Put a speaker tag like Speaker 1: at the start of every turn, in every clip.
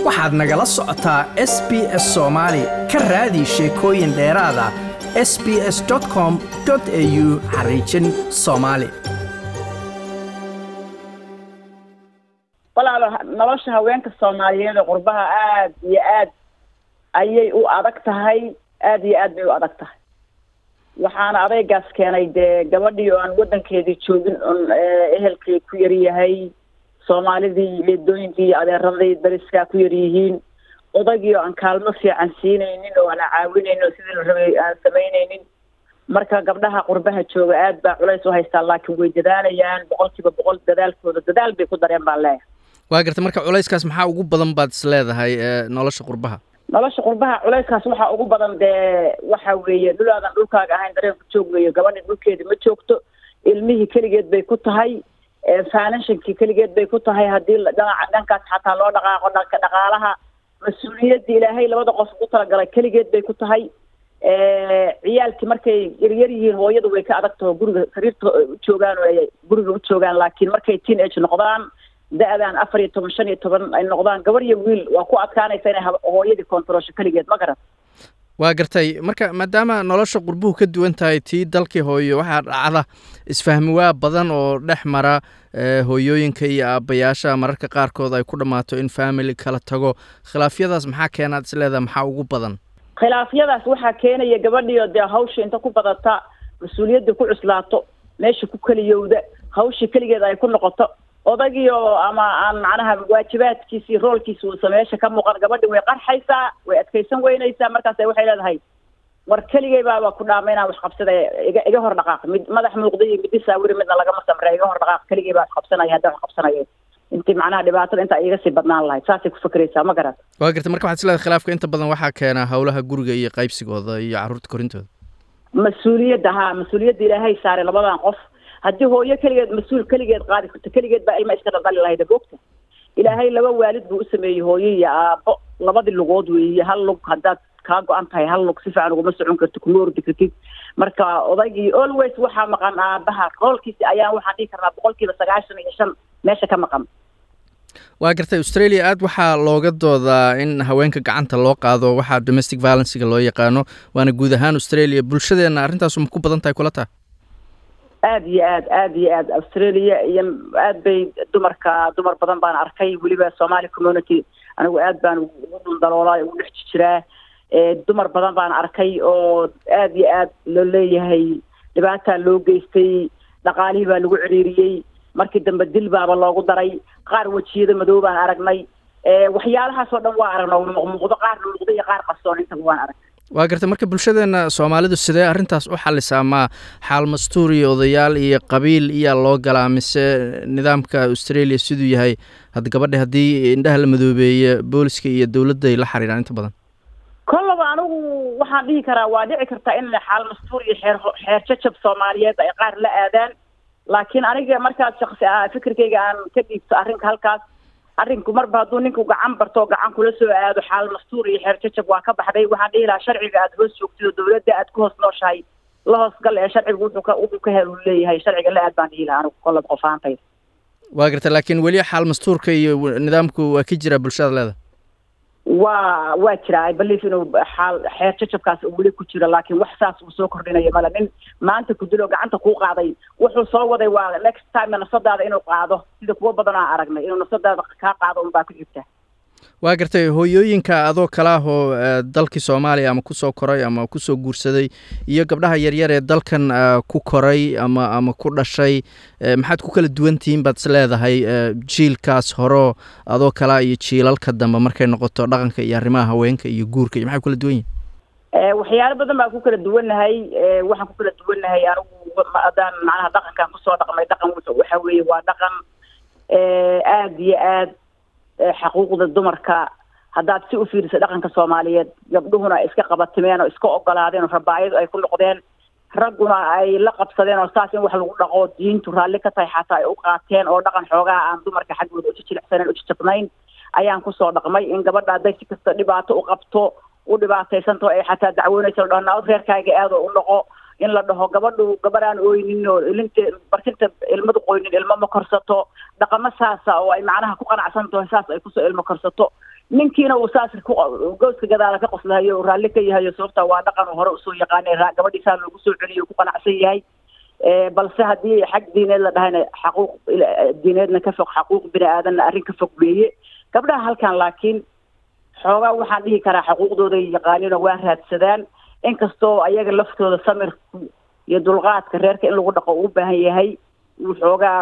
Speaker 1: waxaad nagala socotaa s b s soomaali ka raadi sheekooyin dheeraada s b s com au xariijin soomaali
Speaker 2: walaalo nolosha haweenka soomaaliyeed ee qurbaha aad iyo aad ayay u adag tahay aad iyo aad bay u adag tahay waxaana adaygaas keenay dee gabadhii oo aan waddankeedii joogin on ehelkii ku yaryahay soomaalidii leedooyinkii iyo adeeradii dariskaa ku yaryihiin odaygii oo aan kaalmo fiican siinaynin oo aan caawinaynin oo sidii la rabay aan samaynaynin marka gabdhaha qurbaha jooga aad baa culays u haystaa laakiin way dadaalayaan boqol kiiba boqol dadaalkooda dadaal bay ku dareen baan leeyahay
Speaker 3: waa garta marka culayskaas maxaa ugu badan baad is leedahay nolosha qurbaha
Speaker 2: nolosha qurbaha culayskaas waxaa ugu badan dee waxa weeye dhulaadan dhulkaaga ahayn dareenku joog weeye gabadhi dhulkeedi ma joogto ilmihii keligeed bay ku tahay finanshankii keligeed bay ku tahay haddii dhanaca dhankaas xataa loo dhaqaaqo dhanka dhaqaalaha mas-uuliyadda ilaahay labada qof ugu talagalay keligeed bay ku tahay ciyaalkii markay yaryar yihiin hooyadu way ka adag taho guriga sariirta u joogaan oo ay guriga u joogaan laakiin markay teen age noqdaan da-dan afar iyo toban shan iyo toban ay noqdaan gabar iyo wiil waa ku adkaanaysa inay hooyadii kontaroosho keligeed ma garan
Speaker 3: waa gartay marka maadaama nolosha qurbuhu ka duwan tahay tii dalkii hooyo waxaa dhacda isfahmiwaa badan oo dhex mara hooyooyinka iyo aabbayaasha mararka qaarkood ay ku dhammaato in family kala tago khilaafyadaas maxaa keenaad isleedaha maxaa ugu badan
Speaker 2: khilaafyadaas waxaa keenaya gabadhiio dee hawsha inta ku badata mas-uuliyadda ku cuslaato meesha ku keliyowda hawshii keligeed ay ku noqoto odagiio ama aan macnaha waajibaadkiisii roolkiisi uusa meesha ka muuqan gabadhi way qarxaysaa way adkaysan weynaysaa markaas waxay leedahay war keligay baaba ku dhaama inaan wax qabsada iga iga hor dhaqaaq mid madax muuqda iyo midi saawiri midna lagama samre iga hor dhaqaaq keligay baa wax qabsanaya haddaan wax qabsanayo intii macnaha dhibaatada inta iga sii badnaan lahayd saasay ku fakeraysaa ma garat
Speaker 3: waa garta marka waxaad isleedahay khilaafka inta badan waxaa keena howlaha guriga iyo qaybsigooda iyo carruurta korintooda
Speaker 2: mas-uuliyadda haa mas-uuliyadda ilaahay saaray labadan qof haddii hooyo keligeed mas-uul keligeed qaadi karto keligeed baa ilma iska dhaldhali lahayda boogta ilaahay laba waalid buu u sameeyey hooyo iyo aabbo labadii lugood weeye hal lug haddaad kaa go-an tahay hal lug si fiican uguma socon karti kuma ordi kartid marka odaygii always waxaa maqan aabaha roolkiisi ayaan waxaan dhihi karnaa boqol kiiba sagaashan iyo shan meesha ka maqan
Speaker 3: waa gartay australia aad waxaa looga doodaa in haweenka gacanta loo qaado waxaa domestic violencega loo yaqaano waana guud ahaan australia bulshadeenna arrintaasu ma ku badan tahay kula taha
Speaker 2: aada iyo aad aada iyo aad australia iyo aad bay dumarka dumar badan baan arkay weliba somali community anigu aad baan ugu dhuldaloolaa ugu dhex jiraa dumar badan baan arkay oo aada iyo aad loo leeyahay dhibaataa loo geystay dhaqaalihii baa lagu ciriiriyey markii dambe dil baaba loogu daray qaar wejiyada madow baan aragnay waxyaalahaasoo dhan waa aragna muuqdo qaar muuqdo iyo qaar qarsoon intaba waan arag
Speaker 3: waa gartay marka bulshadeena soomaalidu sidee arrintaas u xalisaa ma xaal mastuur iyo odayaal iyo qabiil iyaa loo galaa mise nidaamka australia siduu yahay had gabadha haddii indhaha la madoobeeye booliska iyo dowladda ay la xiriiraan inta badan
Speaker 2: kollaba anigu waxaan dhihi karaa waa dhici kartaa in xaal mastuur iyo xeer xeer jajab soomaaliyeed ay qaar la aadaan laakiin aniga markaas shaksi ah fikirkayga aan ka dhiibto arrinka halkaas arrinku marba hadduu ninku gacan barto oo gacan kula soo aado xaal mastuur iyo xeer jajab waa ka baxday waxaan dhihi lahaa sharciga aada hoos joogtid oo dowladda aad ku hoos nooshahay la hoos gal ee sharcigu wuxuu ka wuxuu ka hel uu leeyahay sharciga la aad baan dhihi lahaa anigu kollaba qof ahaantayda
Speaker 3: waa gartay laakiin weli xaal mastuurka iyo nidaamku waa ka jiraa bulshada leeda
Speaker 2: waa waa jira i belief inuu xaal xeer jajabkaas uu weli ku jiro laakiin wax saas uu soo kordhinaya male nin maanta ku dilo gacanta kuu qaaday wuxuu soo waday waa next time nafsadaada inuu qaado sida kuwa badan aan aragnay inuu nafsadaada kaa qaado unbaa ku jirta
Speaker 3: waa gartay hooyooyinka adoo kale ah oo dalkii soomaaliya ama kusoo koray ama kusoo guursaday iyo gabdhaha yaryar ee dalkan ku koray ama ama ku dhashay maxaad ku kala duwan tihiin baad is leedahay jiilkaas horo adoo kalea iyo jiilalka dambe markay noqoto dhaqanka iyo arrimaha haweenka iyo guurka iyo maxay kula duwan yihin
Speaker 2: waxyaalo badan baan ku kala duwannahay waxaan ku kala duwannahay anigu haddaan macnaha dhaqankan kusoo dhaqmay dhaqan waxa weeye waa dhaqan aada iyo aad xaquuqda dumarka haddaad si u fiiriso dhaqanka soomaaliyeed gabdhuhuna iska qabatimeen oo iska ogolaadeen oo rabaayadu ay ku noqdeen ragguna ay la qabsadeen oo saas in wax lagu dhaqo diintu raalli ka tahay xataa ay u qaateen oo dhaqan xoogaa aan dumarka xaggooda ujijilicsanen ujijabnayn ayaan kusoo dhaqmay in gabadha hadday si kasta dhibaato u qabto u dhibaataysanto ay xataa dacwoonaysa la dhaho naad reerkaaga aado u noqo in la dhaho gabadhu gabadhaan oynin oo ilinta barkinta ilmadu qoynin ilmo ma korsato dhaqamo saasa oo ay macnaha ku qanacsan tahay saas ay kusoo ilmo korsato ninkiina uu saas gooska gadaala ka qoslahayo raalli ka yahayo sababta waa dhaqan uu hore usoo yaqaanay gabadhiisaa loogu soo celiyo ku qanacsan yahay balse haddii xag diineed la dhahayna xaquuq diineedna ka fog xaquuq bini aadanna arrin ka fog weeye gabdhaha halkan laakiin xoogaa waxaan dhihi karaa xuquuqdooday yaqaaniino waa raadsadaan inkastoo ayaga laftooda samirku iyo dulqaadka reerka in lagu dhaqo uu baahan yahay uu xoogaa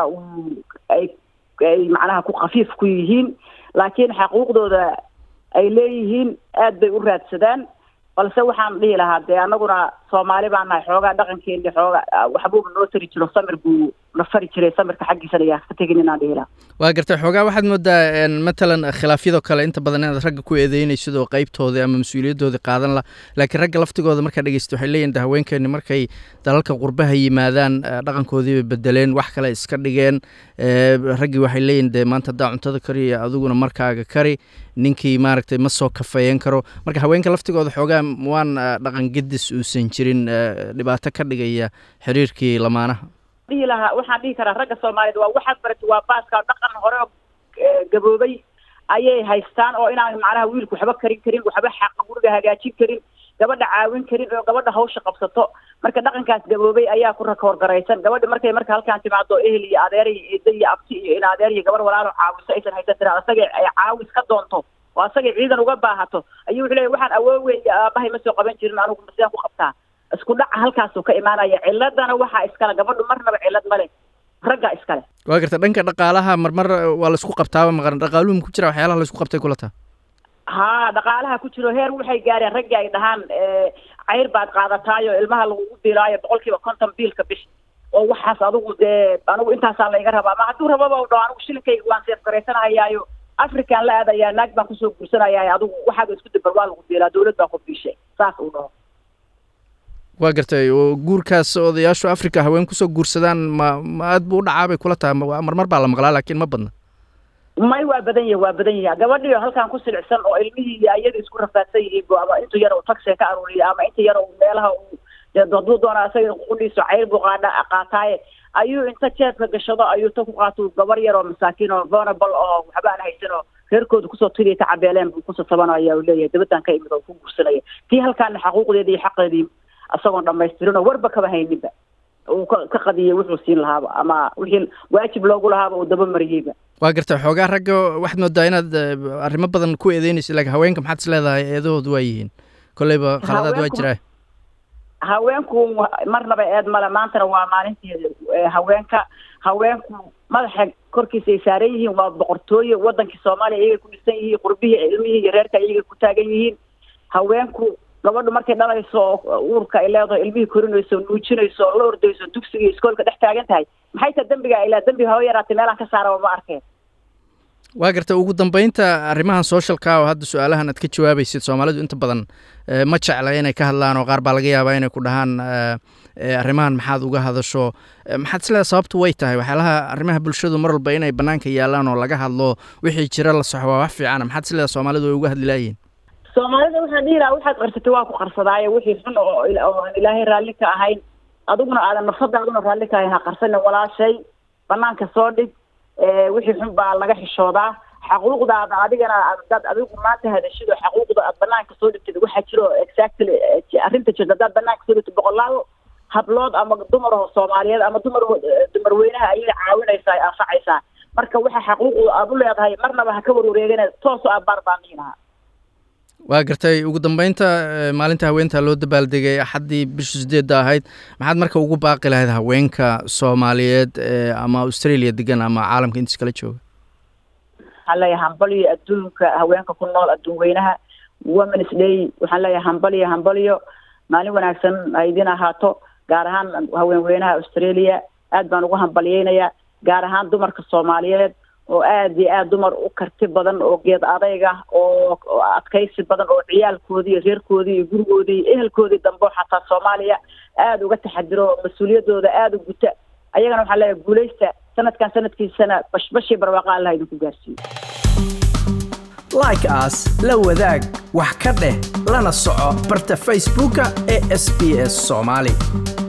Speaker 2: ay ay macnaha ku khafiif ku yihiin laakiin xaquuqdooda ay leeyihiin aad bay u raadsadaan balse waxaan dhihi lahaa dee anaguna soomaali baan nahay xoogaa dhaqankeeni xoogaa waxbuuba noo tari jiro samir buu na fari jiray samirka xaggiisana yaa ka tegin inaan dhihi lahaa
Speaker 3: waa gartay xoogaa waxaad moodaa matalan khilaafyadoo kale inta badan inaad ragga ku eedeynaysid oo qeybtoodii ama mas-uuliyadoodii qaadan la laakiin ragga laftigooda markaad dhegeysta waxay leeyihin de haweenkeeni markay dalalka qurbaha yimaadaan dhaqankoodii bay bedeleen wax kale iska dhigeen raggii waxay leeyihin de maanta haddaa cuntada kari iyo adiguna markaaga kari ninkii maaragtay ma soo kafeeyan karo marka haweenka laftigooda xoogaa waan dhaqan gedis uusan jirin dhibaato ka dhigaya xiriirkii lamaanaha
Speaker 2: dhihi lahaa waxaan dhihi karaa ragga soomaaliyeed waa waxaad barati waa baaska dhaqan hore oo gaboobay ayay haystaan oo inaan macnaha wiilku waxba karin karin waxba xaqa guriga hagaajin karin gabadha caawin karin oo gabadha hawsha qabsato marka dhaqankaas gaboobay ayaa ku rakoorgaraysan gabadha markay marka halkaan timaado ehel iyo adeer iyo eedo iyo abti iyo in adeer iyo gabar walaalo caawiso aysan haysan tiraa asagay ay caawis ka doonto oo asagay ciidan uga baahato ayuu wuxuu leeyahy waxaan awoowey iyo aabahay ma soo qaban jirin anigu sidaan ku qabtaa isku dhaca halkaasuu ka imaanaya ciladana waxaa iskale gabadhu marnaba cilad male ragga iskale
Speaker 3: waa garta dhanka dhaqaalaha marmar waa laisku qabtaaba maqan dhaqaaluhu ma ku jira waxyaalaha laisku qabtay kula taha
Speaker 2: haa dhaqaalaha ku jiro heer waxay gaareen raggii ay dhahaan cayr baad qaadataayo ilmaha lagugu biilaayo boqol kiiba konton biilka bish oo waxaas adigu dee anigu intaasaa layga rabaa ma hadduu rababa u dhaho anigu shilinkayga waan seef garaysanahayaayo african la aadayaa naag baan kusoo guursanayaayo adigu waxaaga isku dabar waa lagu biilaa dawlad baa ku biishay saas uu dhaho
Speaker 3: waa gartay oo guurkaas odayaashu africa haween kusoo guursadaan ma ma aad buu u dhacaa bay kula tahay marmar baa la maqlaa laakiin ma badna
Speaker 2: may waa badan yahi waa badan yahi gabadhiio halkaan ku silicsan oo ilmihii iyo ayada isku rafaadsan yihiin bu ama intu yar uu taxia ka aruuriya ama inta yar uu meelaha uu hadduu doona isaga qudhiiso cayr buu qaadha qaataaye ayuu inta jeebka gashado ayuu ta ku qaato gabar yar oo masaakiin oo vulnerable oo waxba aan haysan oo reerkooda kusoo tiriya ka cabeeleen buu kusoo tabanaya uu leeyahay dabadaan ka imid oo ku guursanaya tii halkaana xaquuqdeeda iyo xaqeedii isagoon dhamaystirin oo warba kaba hayninba uu ka qadiyay wuxuu siin lahaaba ama wixii waajib loogu lahaaba uu daba mariyeyba
Speaker 3: waa gartay xoogaa ragga waxaad moodaa inaad arrimo badan ku eedeynaysa laakiin haweenka maxaad is leedahay eedahoodu waa yihiin kolleyba khaladaad waa jiraa
Speaker 2: haweenku marnaba eed male maantana waa maalinteeda haweenka haweenku madaxa korkiisa ay saaran yihiin waa boqortooye wadankii soomaaliya iyagay ku dhisan yihiin qurbihii ilmihii iyo reerka iyagay ku taagan yihiin haweenku gabadhu markay dhalayso oo uurka ay leedaho ilmihii korinayso nuujinayso la ordayso dugsiga iskoolka dhex taagan tahay maxay ta dembiga ilaa dembi hawa yaraatay meelaan ka saaraba ma arkeen
Speaker 3: waa garta ugu dambeynta arrimahan socialka oo hadda su-aalahan aad ka jawaabaysid soomaalidu inta badan ma jecla inay ka hadlaan oo qaar baa laga yaabaa inay ku dhahaan arrimahan maxaad uga hadasho maxaad isleedahay sababtu way tahay waxyaalaha arrimaha bulshadu mar walba inay bannaanka yaalaan oo laga hadlo wixii jira la soxo waa wax fiicana maxaad isleedahay soomaalidu way uga hadli laayihin
Speaker 2: soomaalida waxaan dhihi lahaa waxaad qarsatay waa ku qarsadaaye wixii xun oo aan ilaahay raalli ka ahayn adiguna aadan nafsadaaduna raalli ka ahayn ha qarsanin walaashay banaanka soo dhig wixii xun baa laga xishoodaa xaquuqdaada adigana hadaad adigu maanta hadashido xaquuqda aad banaanka soo dhigtid waxaa jiro exactly arrinta jirta hadaad banaanka soo dhigtid boqolaal hablood ama dumar soomaaliyeed ama dumar dumar weynaha ayay caawinaysaa ay anfacaysaa marka waxa xaquuqda aad u leedahay marnaba ha ka warwareegana toos oo abaar baan dhihi lahaa
Speaker 3: waa gartay ugu dambeynta maalinta haweenta loo dabaaldegay axaddii bisha sideedda ahayd maxaad marka ugu baaqi lahayd haweenka soomaaliyeed ama australia degan ama caalamka intiis kala jooga
Speaker 2: waxaan leeyahay hambalyo adduunka haweenka ku nool adduun weynaha womens day waxaan leeyahay hambalyo hambalyo maalin wanaagsan ha idin ahaato gaar ahaan haween weynaha australia aad baan ugu hambalyeynayaa gaar ahaan dumarka soomaaliyeed oo aada iyo aada dumar u karti badan oo geed adayg ah oo adkaysi badan oo ciyaalkoodii iyo reerkoodii iyo gurigoodii iyo ehelkoodii dambe xataa soomaaliya aada uga taxadiro oo mas-uuliyadooda aada u guta ayagana waxaa leeyahay guuleysta sanadkan sanadkiisana bashbashii barwaaqa allah idinku gaarsiiyo
Speaker 1: like as la wadaag wax ka dheh lana soco barta facebooka ee s b s soomaali